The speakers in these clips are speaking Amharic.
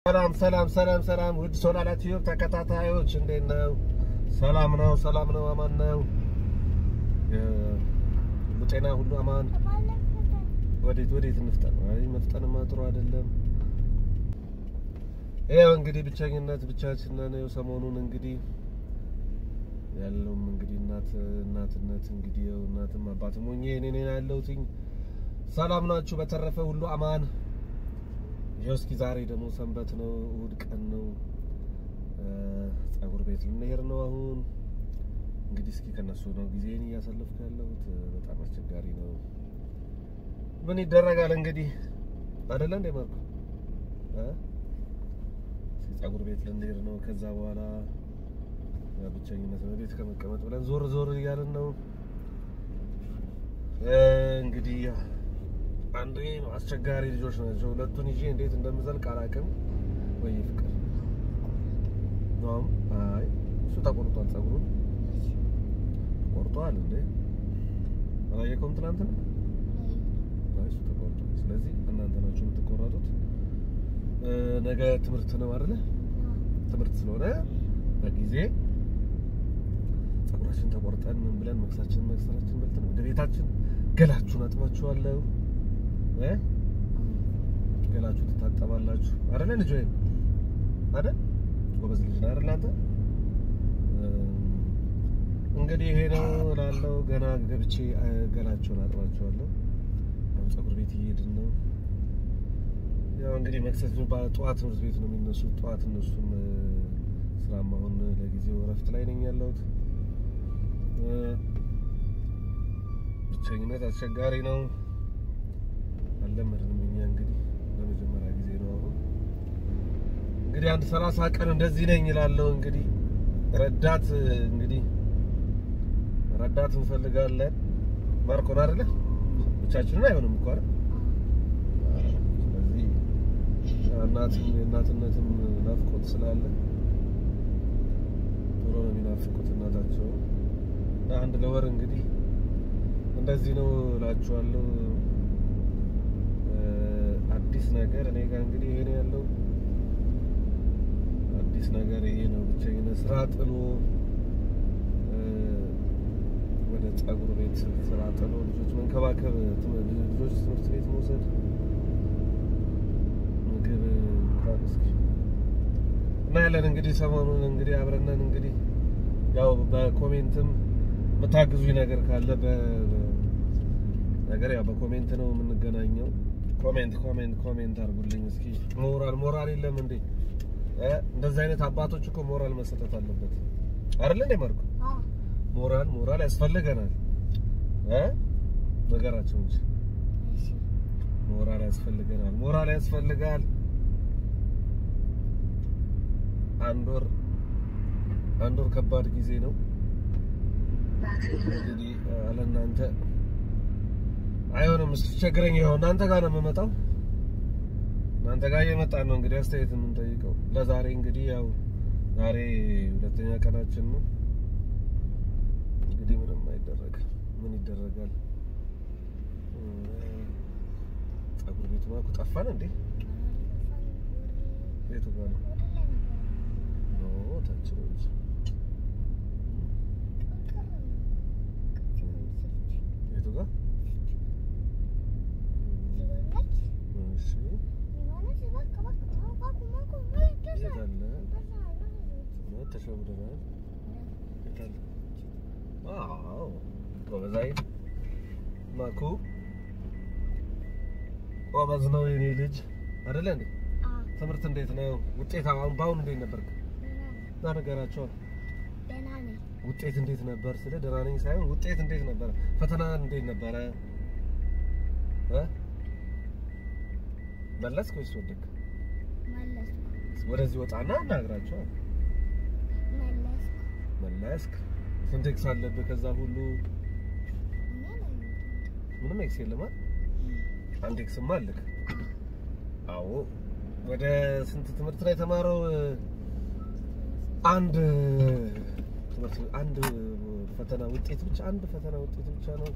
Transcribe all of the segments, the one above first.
ሰላም ሰላም ሰላም ሰላም ውድ ሶላላ ቲዩብ ተከታታዮች እንዴት ነው? ሰላም ነው፣ ሰላም ነው፣ አማን ነው። ሁሉ ጤና፣ ሁሉ አማን። ወዴት ወዴት እንፍጠን? አይ መፍጠንማ ጥሩ አይደለም። ይኸው እንግዲህ ብቸኝነት ብቻችን ነን። ይኸው ሰሞኑን እንግዲህ ያለውም እንግዲህ እናት እናትነት እንግዲህ ይኸው እናትም አባትም ሆኜ እኔ ነኝ ያለሁትኝ። ሰላም ናችሁ? በተረፈ ሁሉ አማን ይኸው እስኪ ዛሬ ደግሞ ሰንበት ነው፣ እሑድ ቀን ነው። ፀጉር ቤት ልንሄድ ነው አሁን። እንግዲህ እስኪ ከነሱ ነው ጊዜን እያሳለፍኩ ያለሁት። በጣም አስቸጋሪ ነው። ምን ይደረጋል እንግዲህ አይደለ እንደ ማርኩ እ እስኪ ፀጉር ቤት ልንሄድ ነው። ከዛ በኋላ ብቸኝነት ነው ቤት ከመቀመጥ ብለን ዞር ዞር እያልን ነው እንግዲህ አንዴ አስቸጋሪ ልጆች ናቸው። ሁለቱን ይዤ እንዴት እንደምዘልቅ አላውቅም። ወይ ፍቅር ነው። አይ እሱ ተቆርጧል፣ ፀጉሩን ቆርጧል። እንዴ አላየከውም? ትናንት ነው። አይ እሱ ተቆርጧል። ስለዚህ እናንተ ናችሁ የምትቆረጡት። ነገ ትምህርት ነው አይደለ? ትምህርት ስለሆነ በጊዜ ፀጉራችን ተቆርጠን ምን ብለን መክሳችን መክሰራችን በልተን ወደ ቤታችን ገላችሁን አጥባችኋለሁ እ ገላችሁ ትታጠባላችሁ አይደለ? ልጅ ወይ አይደል? ጎበዝ ልጅ ነው አይደል? አንተ እንግዲህ ይሄ ነው እላለሁ። ገና ገብቼ ገላችሁን አጥባችኋለሁ። አሁን ፀጉር ቤት እየሄድን ነው። ያው እንግዲህ መክሰስ ጠዋት ትምህርት ቤት ነው የሚነሱት። ጠዋት እነሱም ስራም አሁን ለጊዜው እረፍት ላይ ነኝ ያለሁት። ብቸኝነት አስቸጋሪ ነው። አልለመድንም። እኛ እንግዲህ ለመጀመሪያ ጊዜ ነው አሁን እንግዲህ አንድ ሰላሳ ቀን እንደዚህ ነኝ እላለሁ። እንግዲህ ረዳት እንግዲህ ረዳት እንፈልጋለን። ማርኮን አይደለ ብቻችንን አይሆንም እኮ አይደል? ስለዚህ እናትም የእናትነትም ናፍቆት ስላለ ቶሎ ነው የሚናፍቁት እናታቸው። አንድ ለወር እንግዲህ እንደዚህ ነው እላችኋለሁ። አዲስ ነገር እኔ ጋር እንግዲህ ይሄ ነው ያለው። አዲስ ነገር ይሄ ነው። ብቸኝነት ስራ ጥሎ ወደ ፀጉር ቤት ስራ ጥሎ ልጆች መንከባከብ፣ ልጆች ትምህርት ቤት መውሰድ፣ ምግብ እንኳን እስኪ እናያለን። እንግዲህ ሰሞኑን እንግዲህ አብረነን እንግዲህ ያው በኮሜንትም የምታግዙኝ ነገር ካለ ነገር ያው በኮሜንት ነው የምንገናኘው። ኮሜንት ኮሜንት ኮሜንት አድርጉልኝ እስኪ። ሞራል ሞራል የለም እንዴ? እንደዚህ አይነት አባቶች እኮ ሞራል መሰጠት አለበት አይደል እንዴ? ማርኩ ሞራል ሞራል ያስፈልገናል እ ነገራቸው እንጂ ሞራል ያስፈልገናል። ሞራል ያስፈልጋል። አንድ ወር አንድ ወር ከባድ ጊዜ ነው እንግዲህ አለ እናንተ አይሆንም። ስትቸግረኝ ይኸው እናንተ ጋር ነው የምመጣው። እናንተ ጋር እየመጣን ነው እንግዲህ አስተያየት የምንጠይቀው። ለዛሬ እንግዲህ ያው ዛሬ ሁለተኛ ቀናችን ነው። እንግዲህ ምንም አይደረግ ምን ይደረጋል። ፀጉር ቤቱ ማኩ ጠፋን እንዴ? ቤቱ ጋር ነው ኖ ታች ነው እንጂ ቤቱ ጋር እሺ የት አለ? ተሸውደናል። የት አለ? አዎ ጎበዝ አይደል? ማኩ ጎበዝ ነው የኔ ልጅ አይደለ እንዴ? ትምህርት እንዴት ነው? ውጤት አሁን በአሁኑ እንዴት ነበርክ? እና ነገራቸው ውጤት እንዴት ነበር? ስለ ደህና ነኝ ሳይሆን ውጤት እንዴት ነበረ? ፈተና እንዴት ነበረ? እ መለስክ ወይስ ወደድክ? ወደዚህ ወጣና እናግራቸው። መለስክ። ስንት ኤክስ አለብህ? ከዛ ሁሉ ምንም ኤክስ የለም አይደል? አንድ ኤክስማ አለክ። አዎ። ወደ ስንት ትምህርት ላይ የተማረው? አንድ ትምህርት አንድ ፈተና ውጤት ብቻ አንድ ፈተና ውጤት ብቻ ነው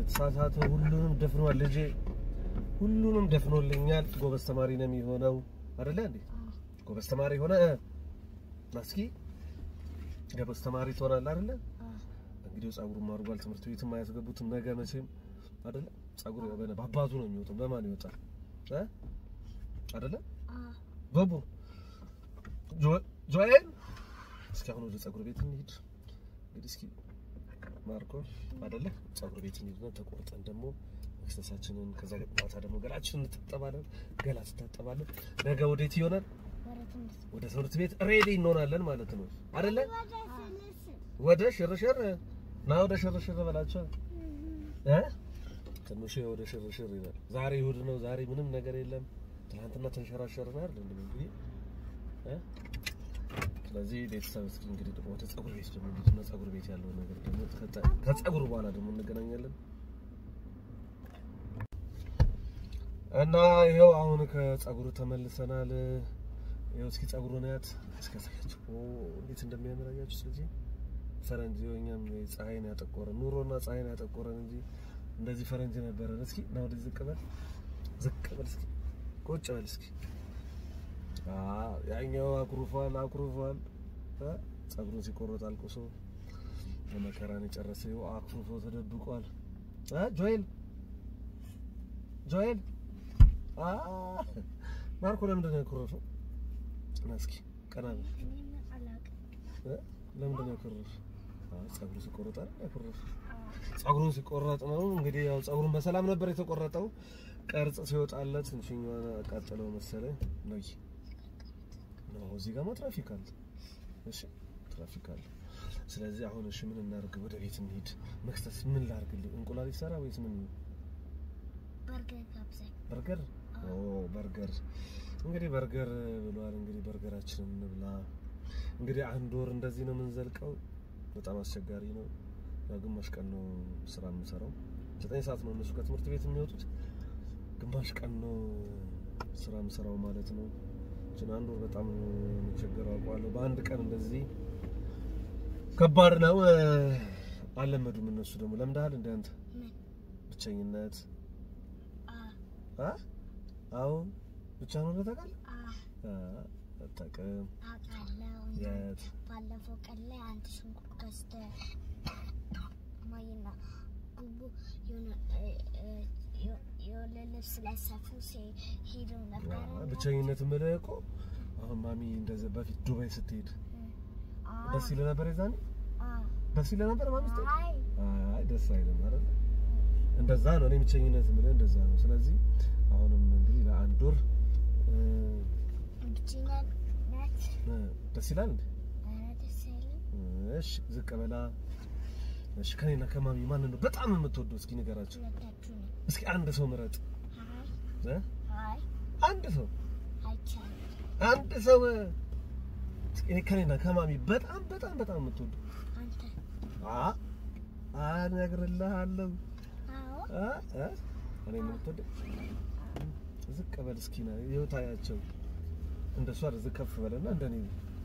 ተሳሳተ። ሁሉንም ደፍኗል ልጄ፣ ሁሉንም ደፍኖልኛል። ጎበዝ ተማሪ ነው የሚሆነው። አይደለ እንዴ? ጎበዝ ተማሪ ሆነ እስኪ ጎበዝ ተማሪ ትሆናለህ አይደለ? እንግዲህ ጸጉሩም አድርጓል። ትምህርት ቤትም አያስገቡትም ነገ መቼም አይደለ? ጸጉር በነ በአባቱ ነው የሚወጣው። በማን ይወጣል እ አይደለ? በቡ ጆኤል እስኪ አሁን ወደ ጸጉር ቤት እንሂድ። እንግዲህ እስኪ ማርኮ አይደለ? ጸጉር ቤት እንሂድና ተቆርጠን ደግሞ መክሰሳችንን ከዛ ማታ ደግሞ ገላችንን እንታጠባለን። ገላ ትታጠባለን። ነገ ወዴት ይሆናል? ወደ ትምህርት ቤት ሬዲ እንሆናለን ማለት ነው አይደለ? ወደ ሽርሽር ና ወደ ሽርሽር በላቸው እ ትንሽ ወደ ሽርሽር ይላል። ዛሬ እሑድ ነው። ዛሬ ምንም ነገር የለም። ትናንትና ተንሸራሸርን አይደል እንዴ? እንግዲህ እ ስለዚህ ቤተሰብ እስኪ እንግዲህ ደግሞ ወደ ጸጉር ቤት ደግሞ እንሂድና ጸጉር ቤት ያለው ነገር ደግሞ ከጸጉር በኋላ ደግሞ እንገናኛለን። እና ይኸው አሁን ከጸጉሩ ተመልሰናል። ይኸው እስኪ ጸጉሩን ያት እስከ ሳያችሁ ኦ እንዴት እንደሚያምር አያችሁ። ስለዚህ ፈረንጅ እኛም ፀሐይን ያጠቆረን ኑሮና ፀሐይን ያጠቆረን እንጂ እንደዚህ ፈረንጅ ነበረን። እስኪ ና ወደዚህ ዝቅ በል ዝቅ በል እስኪ ቁጭ በል እስኪ። አዎ ያኛው አኩርፏል አኩርፏል። ጸጉሩን ሲቆረጥ አልቁሶ ለመከራን የጨረሰ ይኸው አኩርፎ ተደብቋል። ጆኤል ጆኤል ማርኮ ለምንድን ነው ያኮረፈው? ና እስኪ ቀና በል። ለምንድን ነው ያኮረፈው? ጸጉሩ ሲቆረጥ አይደል ያኮረፈው? ጸጉሩን ሲቆረጥ ነው እንግዲህ ያው ጸጉሩን በሰላም ነበር የተቆረጠው። ቅርጽ ሲወጣለት ትንሽኛዋን አቃጠለው መሰለኝ ነው። ነው እዚህ ጋር ትራፊክ አለ። እሺ ትራፊክ አለ። ስለዚህ አሁን እሺ ምን እናድርግ? ወደ ቤት እንሂድ። መክሰስ ምን ላድርግልህ? እንቁላል ይሰራ ወይስ ምን? በርገር ኦ በርገር እንግዲህ በርገር ብሏል። እንግዲህ በርገራችንን እንብላ። እንግዲህ አንድ ወር እንደዚህ ነው የምንዘልቀው። በጣም አስቸጋሪ ነው። ያው ግማሽ ቀን ነው ስራ የምሰራው። ዘጠኝ ሰዓት ነው እነሱ ከትምህርት ቤት የሚወጡት። ግማሽ ቀን ነው ስራ የምሰራው ማለት ነው። እችን አንድ ወር በጣም የሚቸገረው አውቀዋለሁ። በአንድ ቀን እንደዚህ ከባድ ነው። አልለመዱም እነሱ ደግሞ ለምደሃል እንደ አንተ ብቸኝነት አ አዎ ብቻ ነው ታውቃለህ? አታውቅም። የት ባለፈው ቀን ላይ አንድ ሽንኩርት ገዝተህ ማይና ጉቡ የሆነ ልብስ ለሰፉ ሄደው ነበረ። ብቸኝነት የምልህ እኮ አሁን ማሚ እንደዚህ በፊት ዱባይ ስትሄድ ደስ ይልህ ነበር። የዛኔ ደስ ይልህ ነበር ማሚ ስትሄድ? አይ ደስ አይልም አይደል? እንደዛ ነው። እኔ ብቸኝነት የምልህ እንደዛ ነው። ስለዚህ አሁንም እንግዲህ ለአንድ ወር ብቸኝነት ደስ ይላል እንዴ? ኧረ ደስ አይልም። እሺ ዝቅ በላ። እሺ ከኔና ከማሚ ማንን ነው በጣም የምትወደው? እስኪ ንገራቸው። ሁለታችሁ ነው። እስኪ አንድ ሰው ምረጥ አይ እ አይ አንድ ሰው አይቻልም። አንድ ሰው እስኪ እኔ ከኔና ከማሚ በጣም በጣም በጣም የምትወደው አንተ አ እነግርልሃለሁ አዎ አ አ እኔ ነው የምትወደው። ዝቅ በል እስኪ ና ይኸው ታያቸው። እንደሷ ዝቅ ከፍ በለና እንደኔ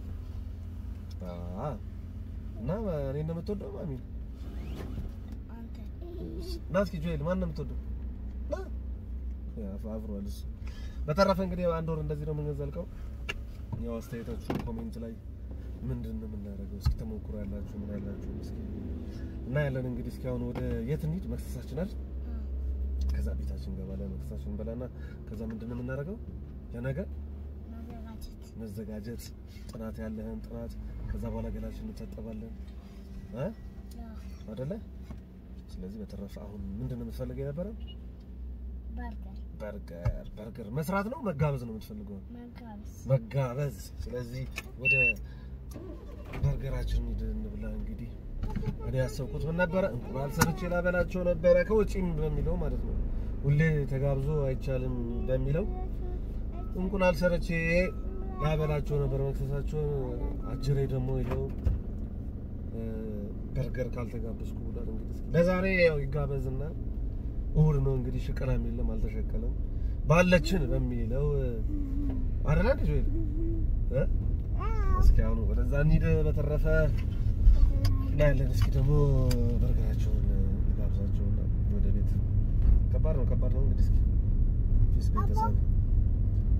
አ እና እኔ ነው የምትወደው ማሚ አንተ ና እስኪ ጆኤል ማን ነው የምትወደው? ና ያ አብሯል እሱ። በተረፈ እንግዲህ አንድ ወር እንደዚህ ነው የምንዘልቀው። ያው አስተያየታችሁ ኮሜንት ላይ ምንድን ነው የምናደርገው? እስኪ ተሞክሮ ያላችሁ ምን ያላችሁ እስኪ እና ያለን እንግዲህ እስኪ አሁን ወደ የት እንሂድ? መክሰሳችን አይደል? ከዛ ቤታችን እንገባለን። መክሰሳችን እንበላና ከዛ ምንድን ነው የምናደርገው? ለነገ መዘጋጀት መዘጋጀት፣ ጥናት ያለህን ጥናት፣ ከዛ በኋላ ገላችን እንታጠባለን እ ያው አይደለ? ስለዚህ በተረፈ አሁን ምንድን ነው የምትፈልገው የነበረ? በርገር በርገር በርገር መስራት ነው መጋበዝ ነው የምትፈልገው? መጋበዝ መጋበዝ። ስለዚህ ወደ በርገራችን ሂድ እንብላ። እንግዲህ እኔ ያሰብኩት ምን ነበረ? እንቁላል ሰርቼ ላበላቸው ነበረ ከውጪም በሚለው ማለት ነው። ሁሌ ተጋብዞ አይቻልም በሚለው እንቁላል ሰርቼ ላበላቸው ነበር መክሰሳቸውን። አጅሬ ደግሞ ይኸው እ፣ በርገር ካልተጋበዝኩ ብሏል። እንግዲህ ለዛሬ ያው ይጋበዝና እሑድ ነው እንግዲህ ሽቀላም የለም አልተሸቀለም ባለችን በሚለው አይደል እንዴ ጆኤል እ እስኪ አሁን ወደዛ እንሂድ። በተረፈ እናያለን። እስኪ ደግሞ በርገራቸውን ጋብዛቸውና ወደ ቤት። ከባድ ነው ከባድ ነው እንግዲህ እስኪ ፊስ ቤተሰብ ወይ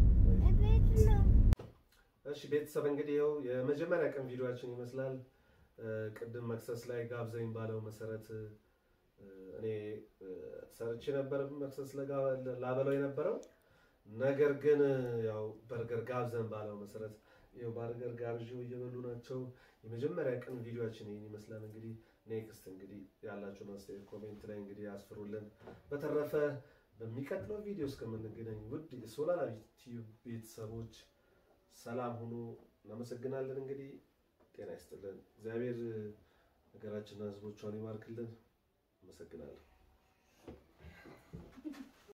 ቤት ነው። እሺ ቤተሰብ እንግዲህ ይኸው የመጀመሪያ ቀን ቪዲዮአችን ይመስላል። እ፣ ቅድም መክሰስ ላይ ጋብዘኝ ባለው መሰረት እ፣ እኔ እ፣ ሰርቼ ነበር መክሰስ ለጋ- ላበለው የነበረው ነገር ግን እ፣ ያው በርገር ጋብዘን ባለው መሰረት ይኸው በርገር ጋብዤው እየበሉ ናቸው። የመጀመሪያ ቀን ቪዲዮአችን ይህን ይመስላል። እንግዲህ ኔክስት እንግዲህ ያላችሁን አስተያየት ኮሜንት ላይ እንግዲህ አስፍሩልን። በተረፈ በሚቀጥለው ቪዲዮ እስከምንገናኝ ውድ የሶላር ዩቲዩብ ቤተሰቦች ሰላም ሁኑ። እናመሰግናለን። እንግዲህ ጤና ይስጥልን። እግዚአብሔር ሀገራችንና ሕዝቦቿን ይባርክልን። አመሰግናለሁ።